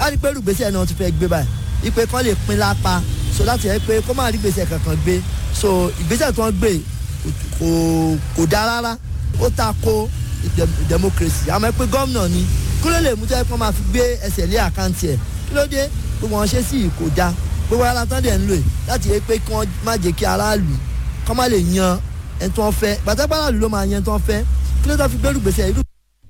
á rí pé rúgbèsè náà ti fẹ́ gbé báyìí ipe kan lè pín lápá so láti yẹ pé kó má rí gbèsè kankan gbé so ìgbésẹ̀ tó ń gbé kò kò dáa rárá ó ta ko democracy àmọ́ pé gómìnà ni kí ló lè mú tẹ́ kó máa fi gbé ẹsẹ̀ lé àkáǹtì ẹ̀ kí ló dé gbogbo wọn ṣe sí kò dáa gbogbo ara tán dẹ̀ ń lò láti yẹ pé kí wọ́n má jẹ́ kí aráàlú kọ́ má lè yan ẹni tó ń fẹ́ gbàtẹ́gbà aráàlú ló máa yan ẹni tó ń fẹ́ kí ló tó fi gbérù gbèsè irú.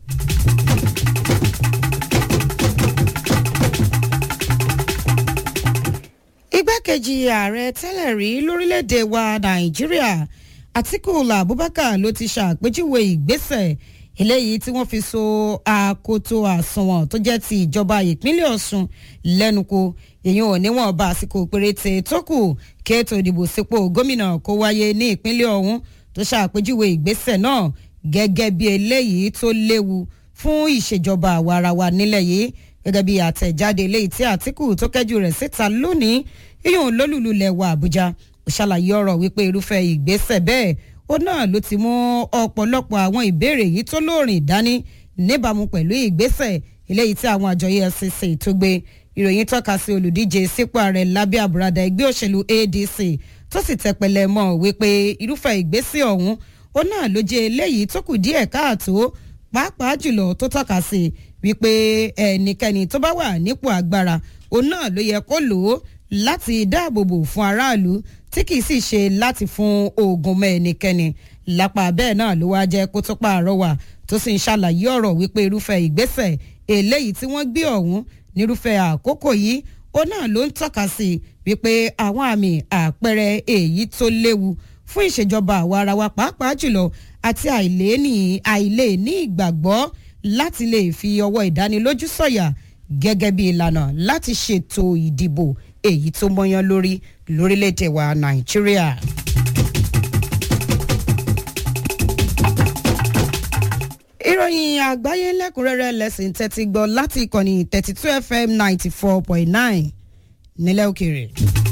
igbákejì ààrẹ tẹ́lẹ̀ rí lórílẹ̀‐èdè wa nàìjíríà àtíkù abubakar ló ti ṣàpèjúwe ìgbésẹ̀ eléyìí tí wọ́n fi so àkótó àsùnwọ̀n tó jẹ́ ti ìjọba ìpínlẹ̀ ọ̀ṣun lẹ́nu kò èyí ò níwọ̀n bá àsìkò péréte tó kù kí ètò ìdìbò sípò gómìnà kó wáyé ní ìpínlẹ̀ ọ̀hún tó ṣàpèjúwe ìgbésẹ̀ náà gẹ́gẹ́ bí eléyìí tó léwu fún ìṣèjọba àwarawa nílẹ̀ yìí gẹ́gẹ́ bí àtẹ̀jáde eléyìí tí àtìkù tó kẹ́jù rẹ̀ síta lónìí yíyún lólùlulẹ̀ wà àbújá ó ṣàlàyé ọ̀rọ̀ wípé irúfẹ́ ìgbésẹ̀ bẹ́ẹ̀ ó náà ló ti mú ọ̀pọ̀lọpọ̀ àwọn ìbéèrè yìí tó lóòrìn dání níbàámu pẹ̀lú ìgbésẹ̀ eléyìí tí àwọn àjọ efcc tó gbé ìròyìn tọ́ka sí olùdíje sípò ààrẹ lábẹ́ àbúradà ẹgbẹ́ òṣèlú adc tó sì tẹpẹlẹ mọ́ wípé irúfẹ́ ìgbésẹ̀ ọ̀hún ó náà ló jẹ́ eléyìí tó kù díẹ̀ káàtó pàápàá jùlọ tó tọ́ka sí wípé ẹnikẹ́ni tó bá wà nípò agbára òun náà ló yẹ kó lò ó láti dáàbòbò fún aráàlú tí kì í sì ṣe láti fún oògùn mọ́ ẹnikẹ́ni lápá bẹ́ẹ̀ náà ló wáá jẹ́ kó tó pààrọwà tó sì ń ṣàlàyé ọ̀rọ̀ wípé irúfẹ́ ìgbésẹ̀ eléyìí tí wọ́n gbé ọ̀hún nírúfẹ́ àkókò yìí ó náà ló ń tọ́ka sí wípé àwọn àmì àpẹẹrẹ èyí tó léwu fún ìṣèjọba àwa ara wa pàápàá jùlọ àti àìléní àìléní ìgbàgbọ́ láti lè fi ọwọ́ ìdánilójú sọ̀yà gẹ́gẹ́ bí ìlànà láti ṣètò ìdìbò èyí tó mọ́yán lórí lórílẹ̀‐èdè wa nàìjíríà. ìròyìn àgbáyé lẹ́kùnrẹ́rẹ́ lẹ́sìn tẹ́tí gbọ́ láti ìkànnì thirty two fm ninety four point nine nílẹ̀ òkèèrè.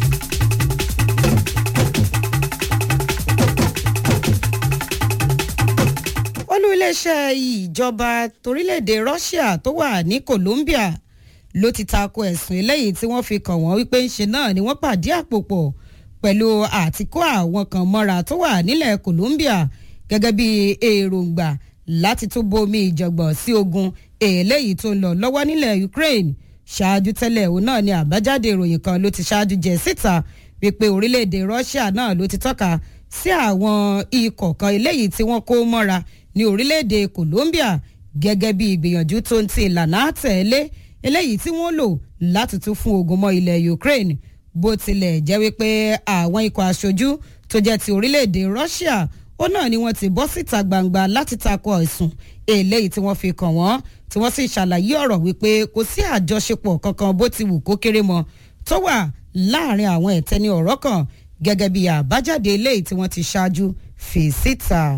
olú iléeṣẹ́ ìjọba torílẹ̀-èdè russia tó wà ní colombia ló ti tako ẹ̀sùn eléyìí tí wọ́n fi kàn wọ́n wípé ńṣe náà ni wọ́n pàdé àpòpọ̀ pẹ̀lú àtikó àwọn kan mọ́ra tó wà nílẹ̀ colombia gẹ́gẹ́ bí èròǹgbà láti tún bomi ìjọ̀gbọ̀n sí ogun eléyìí tó ń lọ lọ́wọ́ nílẹ̀ ukraine ṣáájú tẹ́lẹ̀ òun náà ni àbájáde ìròyìn kan ló ti ṣáájú jẹ síta wípé orílẹ̀-èdè russia náà ló ti tọ́ka sí àwọn ikọ̀ kan eléyìí tí wọ́n kó mọ́ra ní orílẹ̀-èdè colombia gẹ́gẹ́ bí ìgbìyànjú tó ń ti ìlànà àtẹ̀lé eléyìí tí wọ́n lò láti tún fún ogun mọ́ ilẹ̀ ukraine bó tilẹ̀ jẹ́ wípé àwọn ikọ̀ aṣojú tó jẹ́ ti orílẹ̀-èdè russia ó náà ni wọ́n ti bọ́ síta gbangba láti takò ẹ̀sùn eléyìí tí wọ́n fi kàn wọ́n tí wọ́n sì ṣàlàyé ọ̀rọ̀ wípé kò sí àjọṣepọ̀ kankan bó ti wù kó kéré mọ́ tó wà láàrin àwọn ẹ̀tẹ́ni ọ̀rọ̀ kan gẹ́gẹ́ bí àbájáde eléyìí tí wọ́n ti ṣáájú fi síta.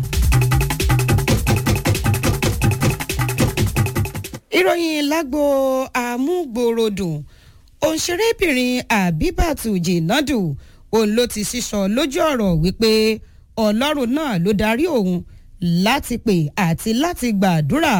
ìròyìn lágbo àmúgbòròdùn òǹṣerébìnrin àbíbàtù jìnàdù òun ló ti sísọ lójú ọ̀rọ̀ wípé ọlọ́run náà ló darí òun láti pè àti láti gbàdúrà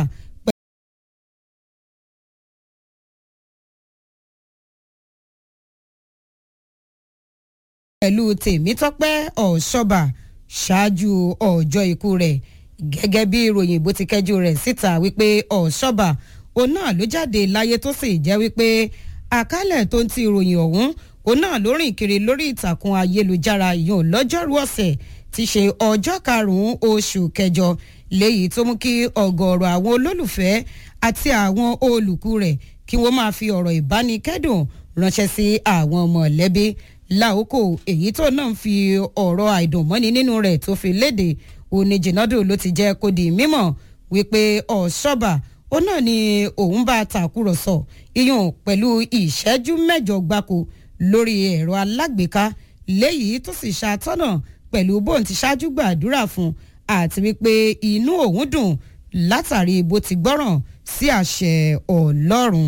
pẹ̀lú tèmítọ́pẹ́ ọ̀ṣọ́bà ṣáájú ọjọ́ ikú rẹ̀ gẹ́gẹ́ bí ìròyìn bó ti kẹ́jú rẹ̀ síta wípé ọ̀ṣọ́bà òun náà ló jáde láyé tó sì jẹ́ wípé àkálẹ̀ tó ń ti ìròyìn ọ̀hún òun náà ló rìn kiri lórí ìtàkùn ayélujára yòó lọ́jọ́rú ọ̀sẹ̀ ti ṣe ọjọ́ karùn-ún oṣù kẹjọ léyìí tó mú kí ọ̀gọ̀ọ̀rọ̀ àwọn olólùfẹ́ àti àwọn olùkú rẹ̀ kí wọ́n máa fi ọ̀rọ̀ ìbánikẹ́dùn ránṣẹ́ sí àwọn mọ̀lẹ́bí láòkò èyí tó náà ń fi ọ̀rọ̀ àìdùnmọ́ni nínú rẹ̀ tó fi léde òní jìnnàdù ló ti jẹ́ kó di mímọ̀ wípé ọ̀ṣọ́bà ó náà ni òun bá tàkúrọ̀sọ iyùn pẹ̀lú ìṣẹ́jú mẹ́jọ gbáko lórí ẹ̀rọ alágbèéká léyìí tó sì ṣàtọ́nà pẹ̀lú bóun ti ṣáájú gbàdúrà fún àti wípé inú òun dùn látàrí bó ti gbọ́ràn sí àṣẹ ọlọ́run.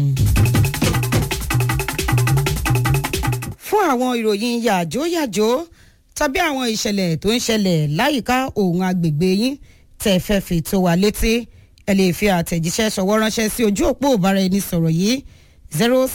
fún àwọn ìròyìn yàjóyàjó tàbí àwọn ìṣẹ̀lẹ̀ tó ń ṣẹlẹ̀ láyìíká òun agbègbè yín tẹ̀ fẹ́ fi tó wa létí ẹ lè fi àtẹ̀jíṣẹ́ ṣọwọ́ ránṣẹ́ sí ojú òpó ìbáraẹnisọ̀rọ̀ yìí zero